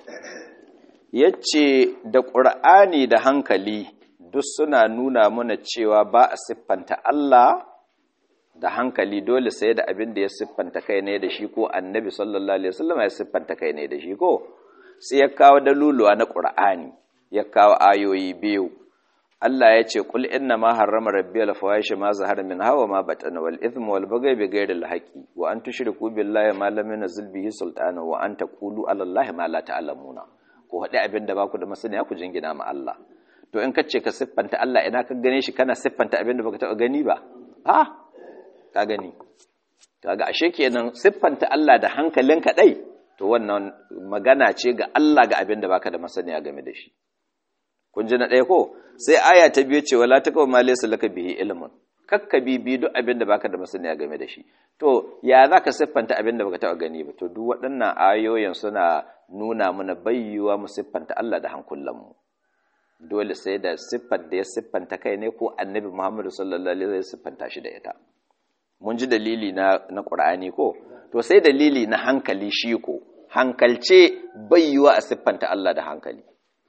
yace da ƙur'ani da hankali duk suna nuna mana cewa ba a siffanta Allah da hankali dole sai da abin da ya siffanta kai ne da shi ko annabi sallallahu alaihi wasallam ya siffanta kai ne da shi ko sai ya kawo daluluwa na ƙur'ani ya kawo ayoyi biyu Allah ya ce kul inna ma harrama rabbiyal fawahisha ma zahara min hawa ma batana wal ithmu wal baghy bi ghairi al haqi wa an tushriku billahi ma lam yunzil bihi sultana wa an taqulu ala allahi ma la ta'lamuna ko hade abin da baku da masaniya ku jingina ma Allah to in kace ka siffanta Allah ina ka gane shi kana siffanta abin da baka taba gani ba ha ka gani kaga ashe kenan siffanta Allah da hankalin dai to wannan magana ce ga Allah ga abin da baka da masaniya game da shi kun ji na ɗaya ko sai aya ta biyu ce wala taqwa ma laysa laka bihi ilmun kakka bibi duk abin da baka da masaniya game da shi to ya zaka siffanta abin da baka taɓa gani ba to duk waɗannan ayoyin suna nuna mana bayyuwa mu siffanta Allah da hankulan mu dole sai da siffar da ya siffanta kai ne ko annabi Muhammadu sallallahu alaihi wasallam siffanta shi da ita mun ji dalili na na Qur'ani ko to sai dalili na hankali shi ko hankalce bayyuwa a siffanta Allah da hankali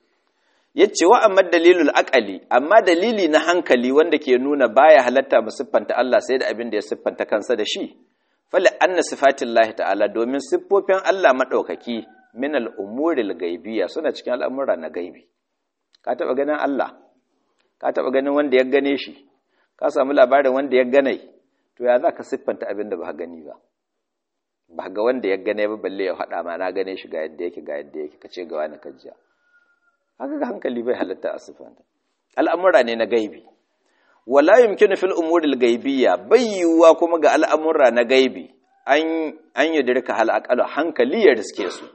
yace wa amma dalilul aqali amma dalili na hankali wanda ke nuna baya halatta mu siffanta Allah sai da abin da ya siffanta kansa da shi fala anna sifatillahi ta'ala domin siffofin Allah madaukaki min al-umuril gaibiyya suna cikin al'amura na gaibi ka taba ganin Allah ka taba ganin wanda ya gane shi ka samu labarin wanda ya gane to ya zaka siffanta abin da ba gani ba ba ga wanda ya gane ba balle ya faɗa ma na gane shi ga yadda yake ga yadda yake kace ga wani kajiya haka ga hankali bai halatta a siffanta al'amura ne na gaibi wala yumkinu fil umuril gaibiyya bayyuwa kuma ga al'amura na gaibi an an yudirka hal aqalu hankali ya riske su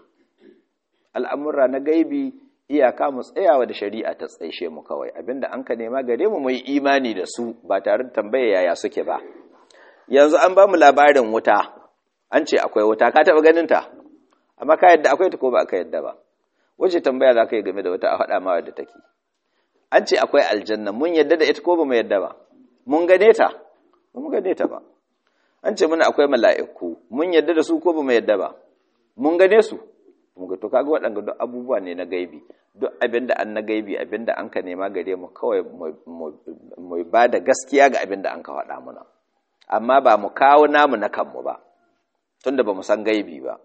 al'amura na gaibi iyaka mu tsayawa da shari'a ta tsaishe mu kawai abinda an ka nema gare mu mai imani da su ba tare da tambaya yaya suke ba yanzu an ba mu labarin wuta an ce akwai wuta ka taba ganin ta amma ka yadda akwai ta ko ba ka yadda ba wace tambaya za ka yi game da wata a faɗa ma wadda take an ce akwai aljanna mun yadda da ita ko ba mu yadda ba mun gane ta ba mu gane ta ba an ce muna akwai mala'iku mun yadda da su ko ba mu yadda ba mun gane su mun ga to kaga waɗanda duk abubuwa ne na gaibi duk abin da an na gaibi abin da an ka nema gare mu kawai mu ba da gaskiya ga abin da an ka faɗa muna amma ba mu kawo namu na kanmu ba tunda ba mu san gaibi ba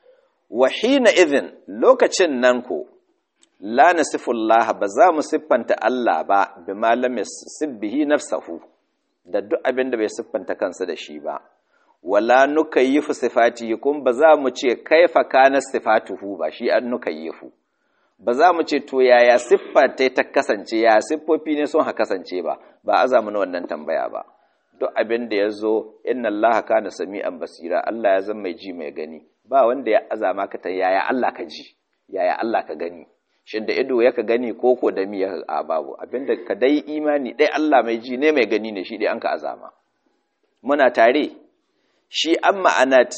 wahina izin lokacin nan ko la nasifullah ba za mu siffanta Allah ba bi malam sibbihi nafsahu da duk abin da bai siffanta kansa da shi ba wala nukayyifu sifatihi kun ba za mu ce kaifa kana sifatuhu ba shi an nukayyifu ba za mu ce to yaya siffa ta ta kasance ya siffofi ne sun ha kasance ba ba a zamu na wannan tambaya ba duk abin da ya zo inna Allah kana sami'an basira Allah ya zama mai ji mai gani ba wanda ya azama ka ta yaya Allah ka ji yaya Allah ka gani shin da ido ya ka gani ko ko da mi ya a babu abinda ka dai imani dai Allah mai ji ne mai gani ne shi dai an ka azama muna tare shi an ma'anat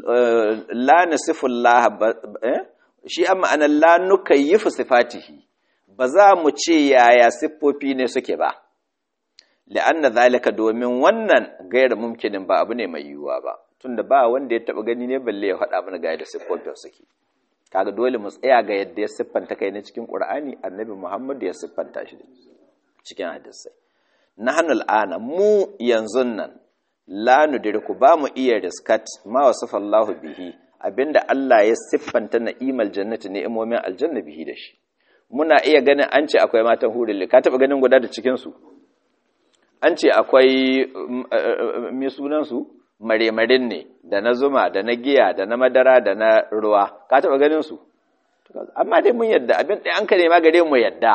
la nasifullah shi an ma'anar la nukayyifu sifatihi ba za mu ce yaya siffofi ne suke ba la'anna zalika domin wannan gaira mumkinin ba abu ne mai yiwuwa ba tunda ba wanda ya taba gani ne balle ya faɗa mana ga yadda siffofin suke kaga dole mu tsaya ga yadda ya siffanta kai na cikin Qur'ani Annabi Muhammad ya siffanta shi cikin hadisai nahnu al'ana mu yanzu nan la nudriku ba mu iya riskat ma wasafallahu bihi abinda Allah ya siffanta na'imal jannati ni'imomin aljanna bihi da shi muna iya ganin an ce akwai matan hurul ka taba ganin guda da cikin su an ce akwai mai sunansu maremarin ne da na zuma da na giya da na madara da na ruwa ka taɓa ganin su amma dai mun yadda abin ɗaya an ka nema gare mu yadda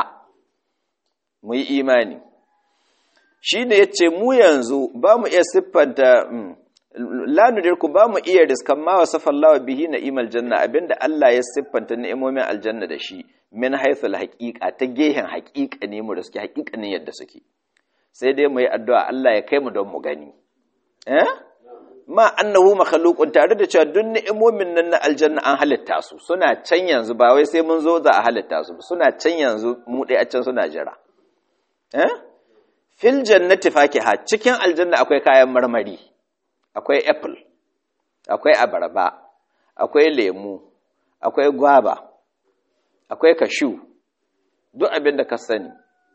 mu yi imani shi ne ya ce mu yanzu ba mu iya siffanta lanudirku ba mu iya riskan ma wa safallawa bihi na imal janna abinda Allah ya siffanta ni'imomin aljanna da shi min haithul haƙiƙa ta gehen haƙiƙa ne mu riski haƙiƙanin yadda suke sai dai mu yi addu'a Allah ya kai mu don mu gani eh ma annahu makhluqun tare da cewa duk ni'imomin nan na aljanna an halitta su suna can yanzu ba wai sai mun zo za a halitta su suna can yanzu mu dai a can suna jira eh fil jannati fakiha cikin aljanna akwai kayan marmari akwai apple akwai abarba akwai lemu akwai gwaba akwai kashu duk abin da ka sani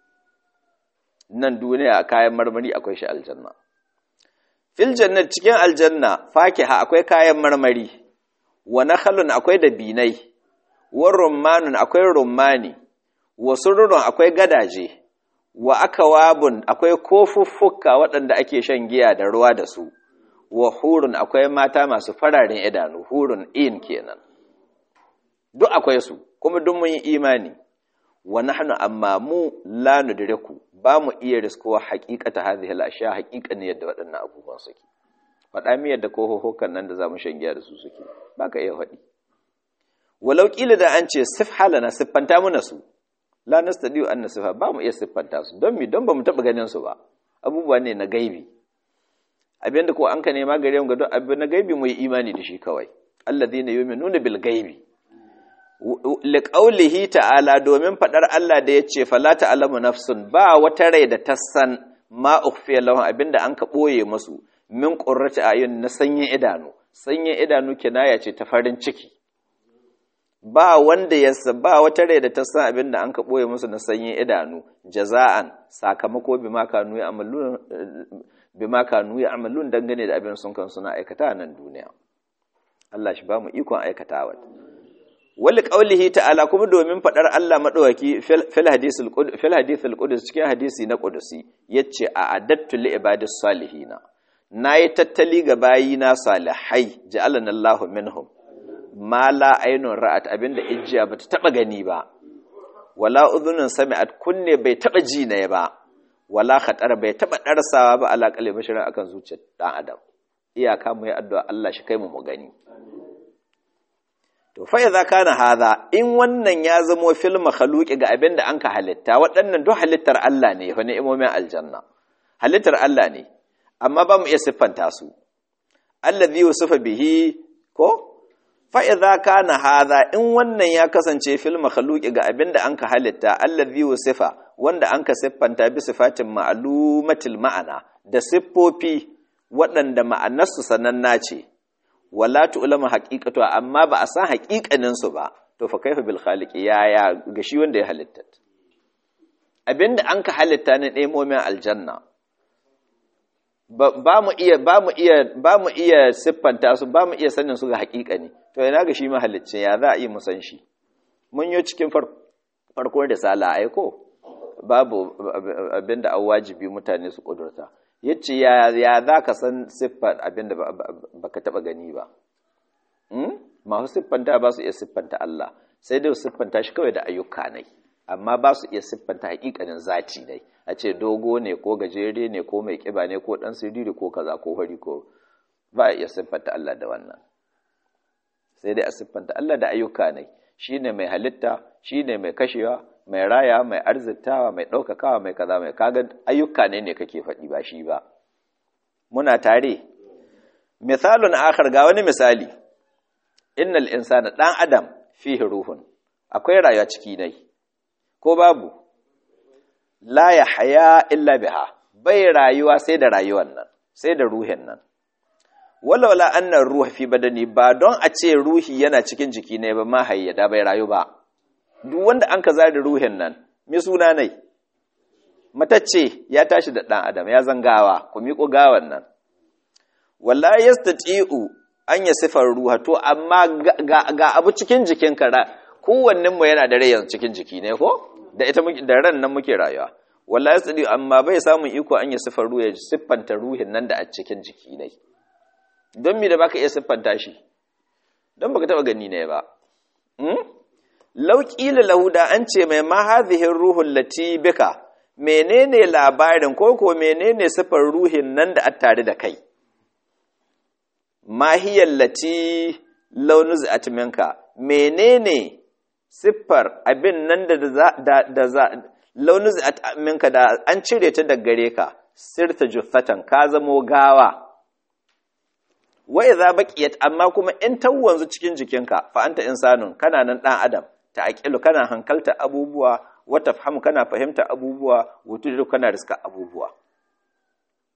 nan duniya kayan marmari akwai shi aljanna fil jannat cikin aljanna fakiha akwai kayan marmari wa nakhlun akwai dabinai wa rummanun akwai rummani wa sururun akwai gadaje wa akawabun akwai kofuffuka waɗanda ake shan giya da ruwa da su wa hurun akwai mata masu fararen idanu hurun in kenan duk akwai su kuma duk mun yi imani wa nahnu amma mu la nudriku ba mu iya riskowa haqiqata hadhihi al-ashya haqiqan yadda waɗannan abubuwan suke faɗa mi yadda kohohokan nan da zamu shan giya da su suke baka iya faɗi walau kila da an ce sif halana siffanta muna su la nastadiu an nasifa ba mu iya siffanta su don mi don ba mu taɓa ganin su ba abubuwa ne na gaibi abinda ko an ka nema gare mu ga duk abin na gaibi mu yi imani da shi kawai alladhina yu'minuna bil gaibi liqaulihi ta'ala domin fadar Allah da yace fala ta'lamu nafsun ba wata rai da ta san ma ukhfiya lahum abinda an ka boye musu min qurrati ayun na sanyin idanu sanyin idanu kinaya ce ta farin ciki ba wanda ya ba wata rai da ta san abinda an ka boye musu na sanyin idanu jaza'an sakamako bima kanu ya'malun bima kanu ya'malun dangane da abin sun kan suna aikata nan duniya Allah shi ba mu ikon aikatawa wali qaulihi ta'ala kuma domin fadar Allah madawaki fil hadisul fil hadithul qudus cikin hadisi na qudusi yace a adattu li ibadis salihina nayi tattali ga bayina salihai ja'alana Allahu minhum ma la aynun ra'at abinda ijjiya bata taba gani ba wala udhunun sami'at kunne bai taba ji ne ba wala khatar bai taba darsawa ba ala qalbi bashirin akan zuciyar dan adam iyaka mu yi addu'a Allah shi kai mu mu gani to fa idza kana hadha in wannan ya zamo fil makhluqi ga abin da anka halitta waɗannan duk halittar Allah ne fa ni'imomin aljanna halittar Allah ne amma ba mu iya siffanta su allazi yusufa bihi ko fa idza kana hadha in wannan ya kasance fil makhluqi ga abin da anka halitta allazi yusufa wanda anka siffanta bi sifatin ma'lumatil ma'ana da siffofi waɗanda ma'anarsu sananna ce wala tu'lamu haqiqatu amma ba a san haqiqanin su ba to fa kaifa bil khaliqi ya ya ga shi wanda ya halitta abinda an ka halitta ne nemomin aljanna ba mu iya ba mu iya ba mu iya siffanta su ba mu iya sanin su ga haqiqani to ina ga shi mahallicin ya za a yi mu san shi mun yi cikin farko da sala aiko babu abinda an wajibi mutane su kudurta yace ya ya za ka san siffar abinda baka taba gani ba masu siffanta ba su iya siffanta Allah sai dai siffanta shi kawai da ayyuka ne amma ba su iya siffanta hakikanin zati ne a ce dogo ne ko gajere ne ko mai kiba ne ko dan siriri ko kaza ko fari ko ba a iya siffanta Allah da wannan sai dai a siffanta Allah da ayyuka ne shine mai halitta shine mai kashewa mai raya mai arzitawa mai ɗaukakawa mai kaza mai kaga ayyuka ne ne kake faɗi ba shi ba muna tare misalun akhar ga wani misali innal insana dan adam fihi ruhun akwai rayuwa ciki nai ko babu la haya illa biha bai rayuwa sai da rayuwan nan sai da ruhin nan walaula annar ruha fi badani ba don a ce ruhi yana cikin jiki ne ba ma hayyada bai rayu ba duk wanda an ka zari ruhin nan mi suna nai matacce ya tashi da ɗan adam ya zangawa ku miƙo gawan nan wallahi yastati'u an ya sifar ruha to amma ga, abu cikin jikin kara kowannen mu yana da rai yanzu cikin jiki ne ko da ita da ran nan muke rayuwa wallahi yastati'u amma bai samun iko an ya sifar ruha ya siffanta ruhin nan da a cikin jiki ne don me da baka iya siffanta shi don baka taba gani ne ba lauƙila lahuda an ce mai mahazihin ruhun lati bika menene labarin ko ko menene siffar ruhin nan da tare da kai mahiyar lati launuz atminka menene siffar abin nan da za launuz atminka da an cire ta daga gare ka sirta juffatan ka zamo gawa wa idza baqiyat amma kuma in tawwanzu cikin jikinka fa anta insanun kana nan dan adam ta'aqilu kana hankalta abubuwa wa tafhamu kana fahimta abubuwa wutudu kana riska abubuwa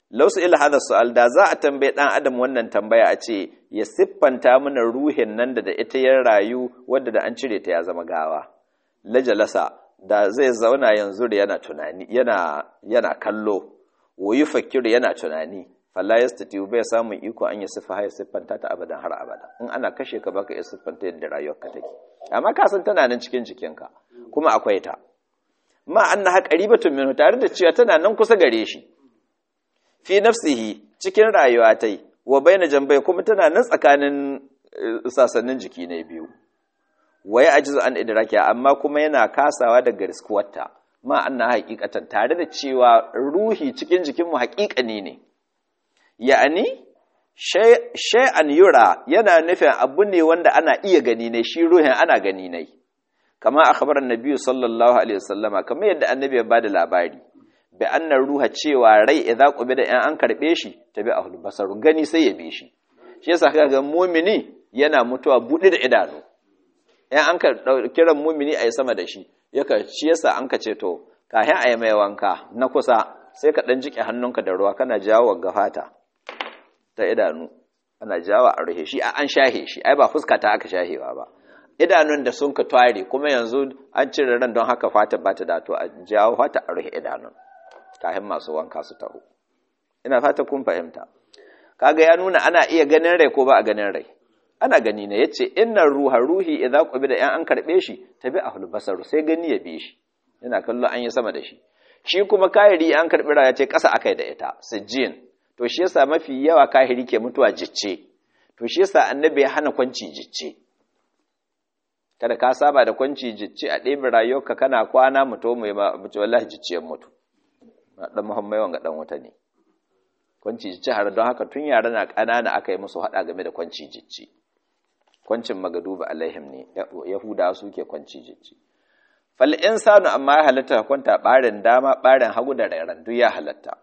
lausu ila hada su'al da za a tambaye dan adam wannan tambaya a ce ya siffanta mana ruhin nan da da ita ya rayu wadda da an cire ta ya zama gawa lajalasa da zai zauna yanzu da yana tunani yana yana kallo wayi fakiru yana tunani falla yastati bai samun iko an yi siffa ya siffanta ta abadan har abada in ana kashe ka baka iya siffanta yadda rayuwarka take amma ka san tana nan cikin jikinka kuma akwai ta ma annaha qaribatun minhu tare da cewa tana nan kusa gare shi fi nafsihi cikin rayuwa ta yi wa baina jambai kuma tana nan tsakanin sasannin jiki ne biyu waya ajizu an idrakiya amma kuma yana kasawa daga riskuwarta ma anna haqiqatan tare da cewa ruhi cikin jikin mu haqiqani ne ya'ani shay'an yura yana nufin abu ne wanda ana iya gani ne shi ruhin ana gani ne kama akhbar annabi sallallahu alaihi wasallama kamar yadda annabi ya bada labari bi annar ruha cewa rai idza da in an karbe shi tabi ahul basar gani sai ya bi shi shi yasa kaga mu'mini yana mutuwa bude da idanu in an ka kiran mu'mini ayi sama da shi yaka shi yasa an ka ce to kahin ayi mai wanka na kusa sai ka dan jike hannunka da ruwa kana jawo gafata ta idanu ana jawo a ruhe shi an shahe shi ai ba fuska ta aka shahewa ba idanun da sun ka tware kuma yanzu an cire ran don haka fata ba ta dato a jawo fata a ruhe idanun kayan masu wanka su taho ina fata kun fahimta kaga ya nuna ana iya ganin rai ko ba a ganin rai ana gani ne yace innar ruha ruhi idza qubida yan an karbe shi tabi ahul basaru sai gani ya bi shi yana kallo an yi sama da shi shi kuma kahiri an karbi raya ce kasa akai da ita sijjin to shi yasa mafi yawa kahiri ke mutuwa jicce to shi yasa annabi ya hana kwanci jicce kada ka saba da kwanci jicce a ɗebe rayuwarka kana kwana mutu mai mace wallahi jicciyar mutu dan muhammai wanga dan wuta ne kwanci jicce har don haka tun yara na ƙanana aka yi musu haɗa game da kwanci jicce kwancin magaduba alaihim ne yahudawa suke kwanci jicce fal insanu amma ya halatta kwanta ɓarin dama ɓarin hagu da rairan duk ya halatta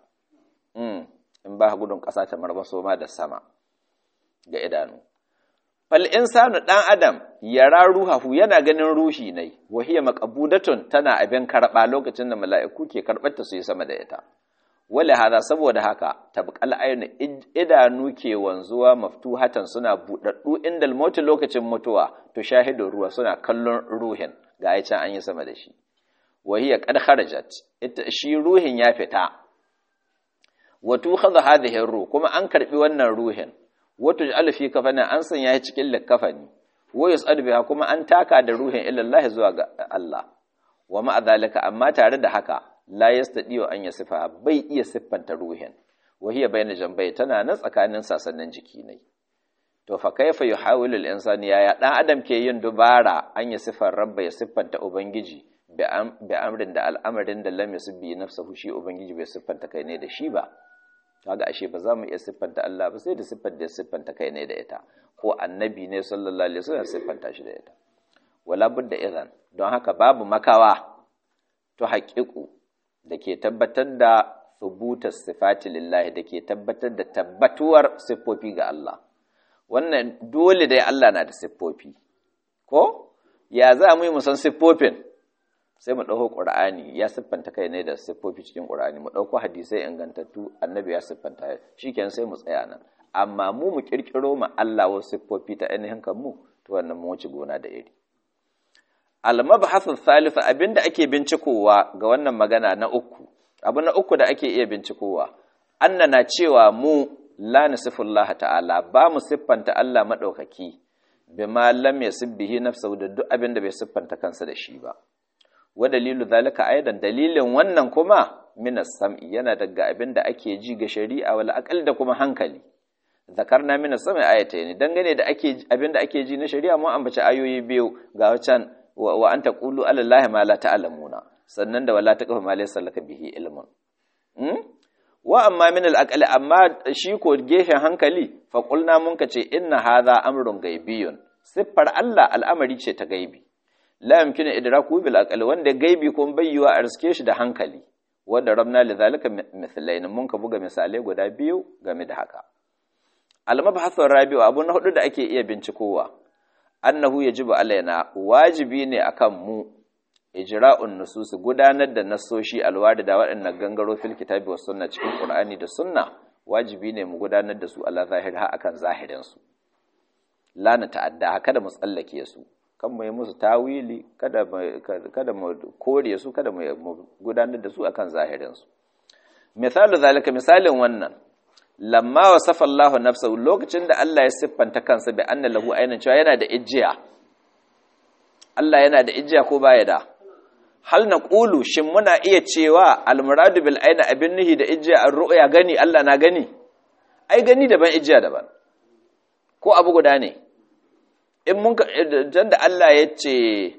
in ba gudun ƙasa ta marmaso ma da sama ga idanu fal insanu dan adam yara ruhahu yana ganin ruhi ne wahiya maqbudatun tana abin karba lokacin da mala'iku ke karbar ta su yi sama da ita wala hada saboda haka tabqal aynu idanu ke wanzuwa maftuhatan suna budaddu inda mauti lokacin mutuwa to shahidu ruwa suna kallon ruhin ga ai can an yi sama da shi wahiya qad kharajat shi ruhin ya fita wato khadha hadhihi ruh kuma an karbi wannan ruhin wato ja'ala fi kafanin an sanya shi cikin likafani wa yus'ad biha kuma an taka da ruhin ilallahi zuwa ga Allah wa ma zalika amma tare da haka la yastadiyo an yasifa bai iya siffanta ruhin wa hiya bayna jambai tana nan tsakanin sasannin jiki ne to fa kaifa yuhawilu al-insani ya dan adam ke yin dubara an ya sifar rabba ya siffanta ubangiji bi amrin da al'amarin da lam yusbi nafsuhu shi ubangiji bai siffanta kai ne da shi ba kaga ashe ba za mu iya siffanta Allah ba sai da siffar da siffanta kai ne da ita ko annabi ne sallallahu alaihi wasallam siffanta shi da ita wala budda idan don haka babu makawa to haƙiƙu da ke tabbatar da thubuta sifati lillahi da ke tabbatar da tabbatuwar siffofi ga Allah wannan dole dai Allah na da siffofi ko ya za mu yi mu san siffofin sai mu ɗauko ƙur'ani ya siffanta kai ne da siffofi cikin ƙur'ani mu ɗauko hadisai ingantattu annabi ya siffanta shi kenan sai mu tsaya nan amma mu mu ƙirƙiro ma Allah wasu siffofi ta ainihin kan mu to wannan mu wuce gona da iri al-mabhasu thalitha abinda ake bincikowa ga wannan magana na uku abu na uku da ake iya bincikowa annana cewa mu la nasifullah ta'ala ba mu siffanta Allah madaukaki bima lam yasibbihi nafsuhu da duk abinda bai siffanta kansa da shi ba wa dalilu zalika aidan dalilin wannan kuma minas sam'i yana daga abin da ake ji ga shari'a wal aqal da kuma hankali zakarna minas sam'i ayatayn dangane da ake abin da ake ji na shari'a mun ambaci ayoyi biyu ga wacan wa anta qulu ala allahi ma la ta'lamuna sannan da wala taqfu ma laysa laka bihi ilmun wa amma min al aqal amma shi ko gefen hankali fa qulna mun kace inna hadha amrun gaibiyun siffar Allah al'amari ce ta gaibi la yamkinu idraku bil aqli wanda gaibi kun bayyuwa a riske shi da hankali wanda rabna li zalika mithlain mun ka buga misalai guda biyu game da haka al mabhasu rabi'u abu na hudu da ake iya bincikowa annahu yajibu alaina wajibi ne akan mu ijra'un nusus gudanar da nassoshi alwari da waɗannan gangaro fil kitabi was sunna cikin qur'ani da sunna wajibi ne mu gudanar da su ala zahir ha akan zahirin su la na ta'adda kada mu tsallake su kan mu yi musu tawili kada kada mu kore su kada mu gudanar da su akan zahirin su misalu zalika misalin wannan lamma wasafa Allahu nafsahu lokacin da Allah ya siffanta kansa bi anna lahu aynan cewa yana da ijiya Allah yana da ijiya ko baya da hal na ƙulu shin muna iya cewa almuradu bil aina abin nuhi da ijiya an ru'ya gani Allah na gani ai gani daban ijiya daban ko abu guda ne in mun ka dan da Allah ya ce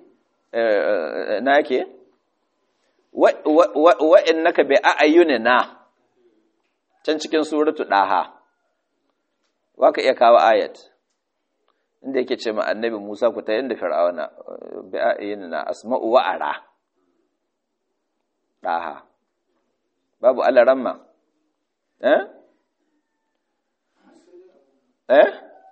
na yake wa innaka bi a'yunina can cikin suratu daha waka iya kawo ayat inda yake ce ma annabi Musa ku ta yanda fir'auna bi a'yunina asma'u wa ara ɗaha babu alaramma eh eh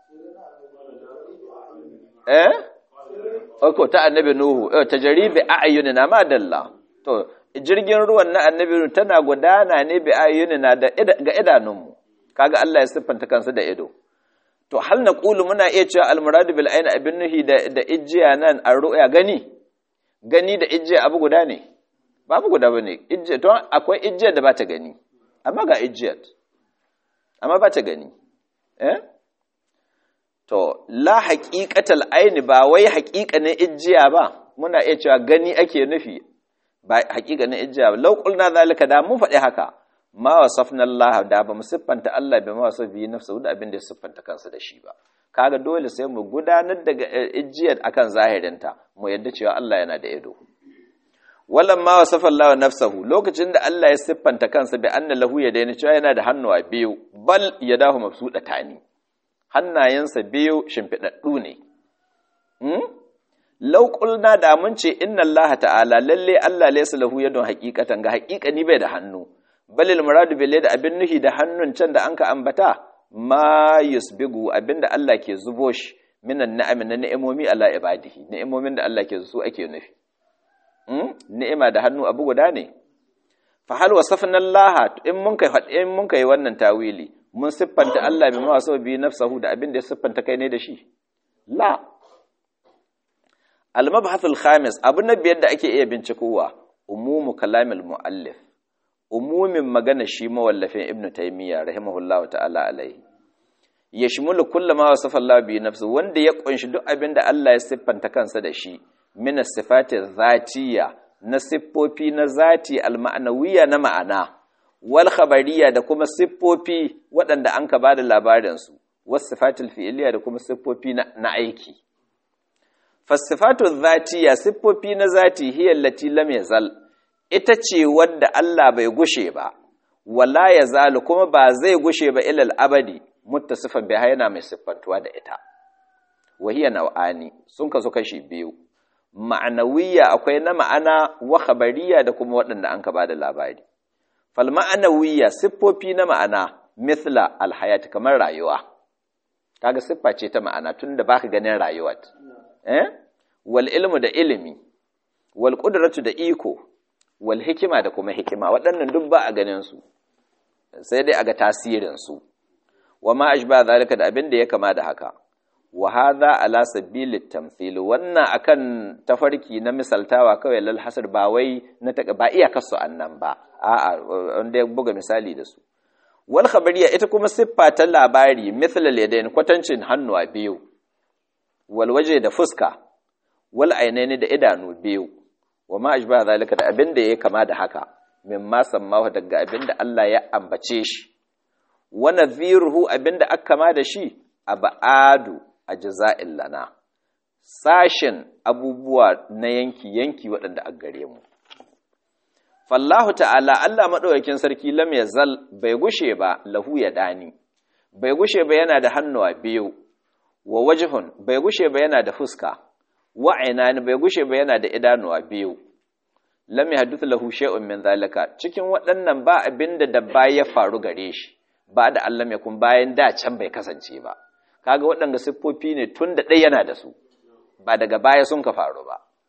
eh ko ta annabi nuhu eh tajribi a'yunina ma dalla to jirgin ruwan na annabi nuhu tana gudana ne bi a'yunina da ga idanunmu kaga Allah ya siffanta kansa da ido to hal na qulu muna iya cewa almuradu bil ayn abin nuhi da da ijiya nan an ru'ya gani gani da ijiya abu guda ne babu guda ba ne don akwai ijiyar da ba ta gani amma ga ijiyar amma ba ta gani eh to la haƙiƙatal aini ba wai haƙiƙanin ijiya ba muna iya cewa gani ake nufi ba haƙiƙanin ijiya ba lauƙul na zalika da mun faɗi haka ma wasafna Allah da ba mu siffanta Allah bi ma wasaf bi nafsu da abin da ya siffanta kansa da shi ba kaga dole sai mu gudanar da ijiyar akan zahirinta mu yadda cewa Allah yana da ido wallan ma wasafa Allah nafsahu lokacin da Allah ya siffanta kansa bi anna lahu yadaini cewa yana da hannuwa biyu bal yadahu mabsudatani hannayensa biyu shimfidaddu ne hmm law qulna da mun ce inna Allah ta'ala lalle Allah laysa lahu yadun haqiqatan ga haqiqani bai da hannu balil muradu bil da abin nuhi da hannun can da anka ambata ma yusbigu abinda Allah ke zubo shi minan na'am na ni'imomi ala ibadihi ni'imomin da Allah ke su ake nufi ni'ima da hannu abu guda ne fa hal wasafna Allah in mun kai in mun kai wannan tawili mun siffanta Allah bi ma so bi nafsuhu da abin da ya siffanta kai ne da shi la al mabhath al khamis abu na biyar da ake iya bincikowa umumu kalamil muallif umumin magana shi mawallafin ibnu taymiya rahimahullahu ta'ala alaihi yashmulu kullu ma wasafa Allah bi nafsuhu wanda ya kunshi duk abin da Allah ya siffanta kansa da shi min sifati zatiya na siffofi na zati alma'anawiya na ma'ana wal khabariya da kuma siffofi waɗanda an ka bada labarin su was sifatul fi'liya da kuma siffofi na aiki fasifatu zatiya siffofi na zati hiya allati lam yazal ita ce wadda Allah bai gushe ba wala yazalu kuma ba zai gushe ba ilal abadi muttasifan biha yana mai siffantuwa da ita wahiya nau'ani sun kasu kashi biyu ma'anawiya akwai na ma'ana wa khabariya da kuma waɗanda an ka ba da labari fal ma'anawiya siffofi na ma'ana mithla alhayat kamar rayuwa kaga siffa ce ta ma'ana tunda baka ganin rayuwa eh wal ilmu da ilimi wal qudratu da iko wal hikima da kuma hikima waɗannan duk ba a ganin su sai dai aga tasirin su wa ma ashba zalika da abin da ya kama da haka wa hadha ala sabilit tamthil wannan akan tafarki na misaltawa kawai lal hasr ba wai na ba iya kasu annan ba a'a wanda ya buga misali da su wal khabariya ita kuma siffa ta labari mithl al yadayn kwatancin hannuwa biyu wal waje da fuska wal ainaini da idanu biyu wa ma ashba zalika da abin da ya kama da haka mimma sammahu daga abin da Allah ya ambace shi wa nadhiruhu abin da aka kama da shi abadu a jaza'in lana sashen abubuwa na yanki-yanki waɗanda a gare mu. Fallahu ta'ala Allah maɗaukakin sarki lam ya zal bai gushe ba lahu ya dani, bai gushe ba yana da hannuwa biyu, wa wajihun bai gushe ba yana da fuska, wa ainani bai gushe ba yana da idanuwa biyu. Lam ya hadduth lahu shay'un min zalika cikin waɗannan ba abin da dabba ya faru gare shi, ba da Allah mai kun bayan da can bai kasance ba. kaga waɗanda siffofi ne tun da ɗaya yana da su ba daga baya sun ka faru ba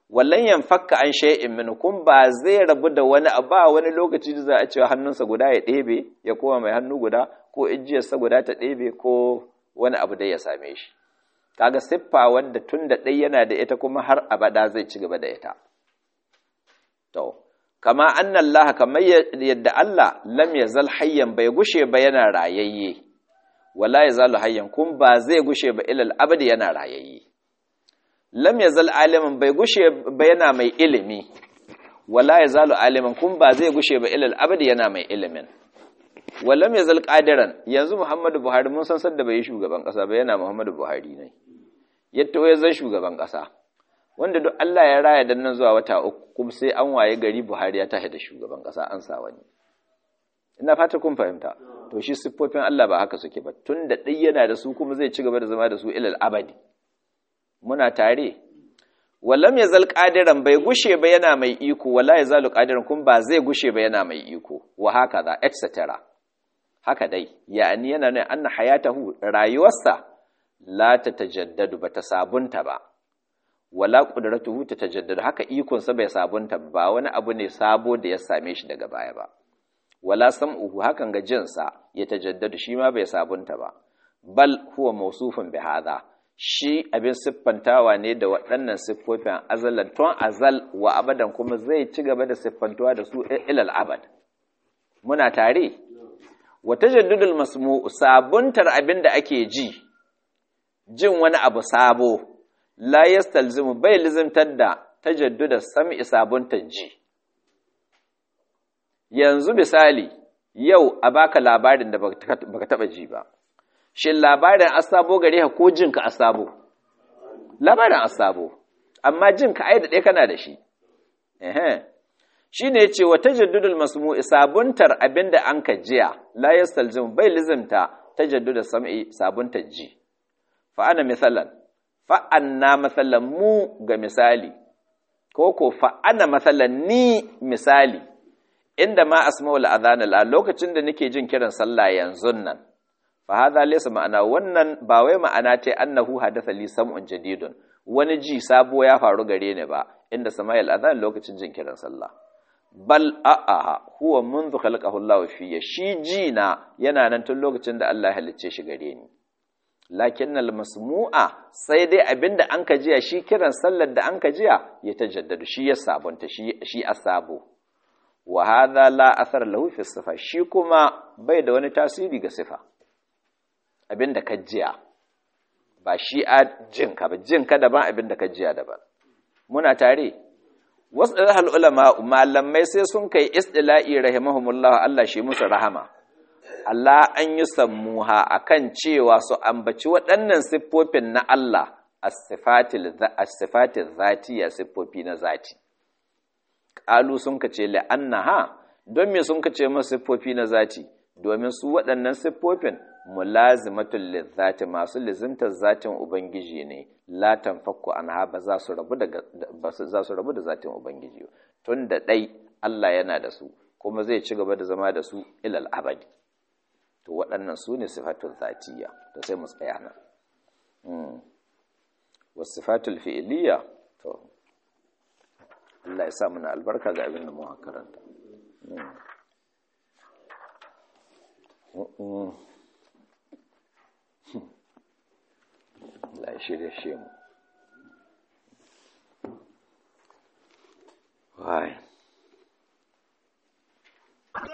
wallan yanfakka an shay'in min kun ba zai rabu da wani ba wani lokaci da za a cewa hannunsa guda ya ɗebe ya koma mai hannu guda ko ijiyarsa guda ta ɗebe ko wani abu dai ya same shi kaga siffa wanda tun da ɗai yana da ita kuma har abada zai ci gaba da ita to kama annallaha kamar yadda Allah lam yazal hayyan bai gushe ba yana rayayye wala yazalu hayyan kun ba zai gushe ba ilal abadi yana rayayye lam yazal aliman bai gushe ba yana mai ilimi wala yazalu aliman kun ba zai gushe ba ilal abadi yana mai ilimin walam yazal qadiran yanzu Muhammadu Buhari mun san sadda bai yi shugaban kasa ba yana Muhammadu Buhari ne yadda ya zan shugaban kasa wanda duk Allah ya raya dan nan zuwa wata uku kuma sai an waye gari Buhari ya tashi da shugaban kasa an sa wani ina fata kun fahimta to shi siffofin Allah ba haka suke ba tunda dai yana da su kuma zai ci gaba da zama da su ilal abadi muna tare wallam yazal qadiran bai gushe ba yana mai iko wala yazalu qadiran kun ba zai gushe ba yana mai iko wa haka za etc haka dai yani yana ne anna hayatahu rayuwarsa la tatajaddadu bata sabunta ba wala qudratuhu tatajaddadu haka ikon sa bai sabunta ba wani abu ne sabo da ya same shi daga baya ba wala sam'uhu hakan ga jinsa ya tajaddadu shi ma bai sabunta ba bal huwa mawsufun bi hadha shi abin siffantawa ne da waɗannan siffofin azalan tun azal wa abadan kuma zai ci gaba da siffantuwa da su ilal abad muna tare wa tajaddudul masmu sabuntar abin da ake ji jin wani abu sabo la yastalzimu bai lizimtar da tajadduda sam'i sabuntar ji yanzu misali yau a baka labarin da baka taba ji ba shin labarin asabo gare ka ko jinka asabo labarin asabo amma jinka ai da ɗaya kana da shi ehe shine yace wa tajaddudul masmu'i sabuntar abinda an ka jiya la yastalzim bai lizimta tajaddud sam'i sabuntar ji fa ana misalan fa anna masalan mu ga misali ko ko fa ana masalan ni misali inda ma asma'ul adhan a lokacin da nake jin kiran sallah yanzu nan fa hadha laysa ma'ana wannan ba wai ma'ana ta annahu hadatha li sam'un jadidun wani ji sabo ya faru gare ni ba inda sama'il adhan lokacin jin kiran sallah bal a'aha huwa منذ خلقه Allah fiye shi ji na yana nan tun lokacin da Allah ya halicce shi gare ni lakinnal masmu'a sai dai abinda an ka jiya shi kiran sallar da an ka jiya ya tajaddadu shi ya sabunta shi shi asabo wa hadha la athar lahu fi sifa shi kuma bai da wani tasiri ga sifa abinda ka jiya ba shi a jinka ba jinka daban abinda ka jiya daban muna tare wasu ɗarhal ulama malamai sai sun kai istila'i rahimahumullah Allah shi musu rahama Allah an yi sammuha akan cewa su ambaci waɗannan siffofin na Allah as-sifatil zatiya siffofi na zati ƙalu sun kace la'annaha don me sun kace masu siffofi na zati domin su waɗannan siffofin mulazimatul lizzati masu lizimtar zatin ubangiji ne la tanfakku anha ba za su rabu da ba za su rabu da zatin ubangiji tun da dai Allah yana da su kuma zai ci gaba da zama da su ilal abadi to waɗannan su ne sifatul zatiyya to sai mu tsaya nan mm was sifatul fi'liyya to Allah ya sa mana albarka ga abin da mu karanta mm Allah ya shirya shi mu. Wai.